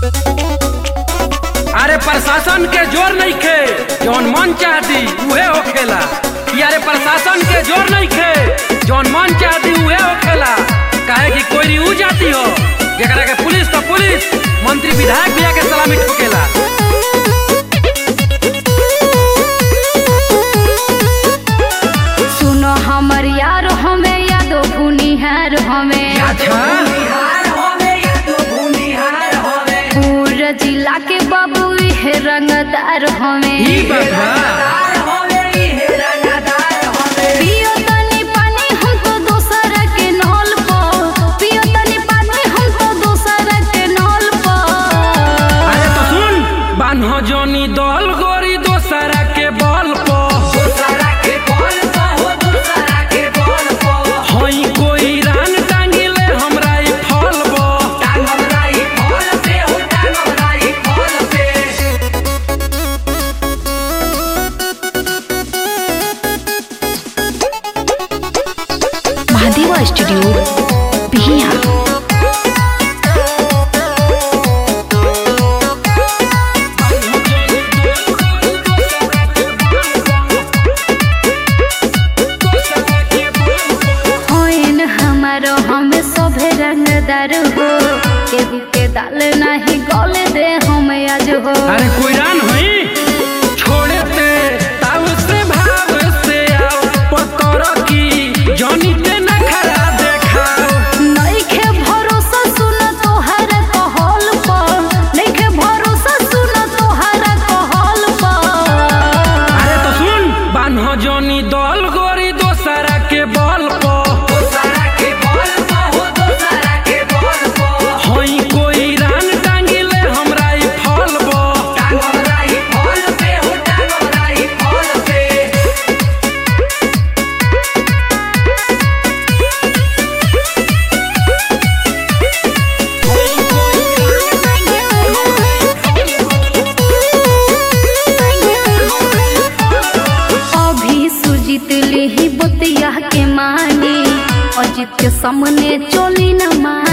अरे प्रशासन के जोर नहीं खे जौन मन चाहती उहे होखेला कि अरे प्रशासन के जोर नहीं खे जौन मन चाहती उहे होखेला काहे कि कोई ऊ जाती हो जेकरा के पुलिस तो पुलिस मंत्री विधायक भी आके सलामी ठोकेला सुनो हमर यार हमें यादो भूनिहार हमें अच्छा पूरा जिला के बाबू इहे रंगदार हमें ई बात बा पियो तनी पानी हमको दोसर के नल पर पियो तनी पानी हमको दोसर के नल पर अरे तो सुन बान्हो जोनी दल गोरी दोसरा के बल पर हई कोई रान टांगिले हमरा ई फल बा महादेवा स्टूडियो बिहिया होइन हमारो हमें सभे रंगदार हो केहू के दाल नहीं गल दे हम आज हो अरे कोई रान हई छोड़े ते ताव से भाव से आओ पतर की जनी ते न खरा देखाओ नइखे भरोसा सुन तोहर कहल पर नइखे भरोसा सुन तोहर कहल पर अरे तो सुन बान्हो जोनी दल गोरी दोसरा के बल पर हई कोई रान टांगिले हमरा ई फल बा अभी सुजीत लेही बतिया के मानी अजित के सामने चोली न मानी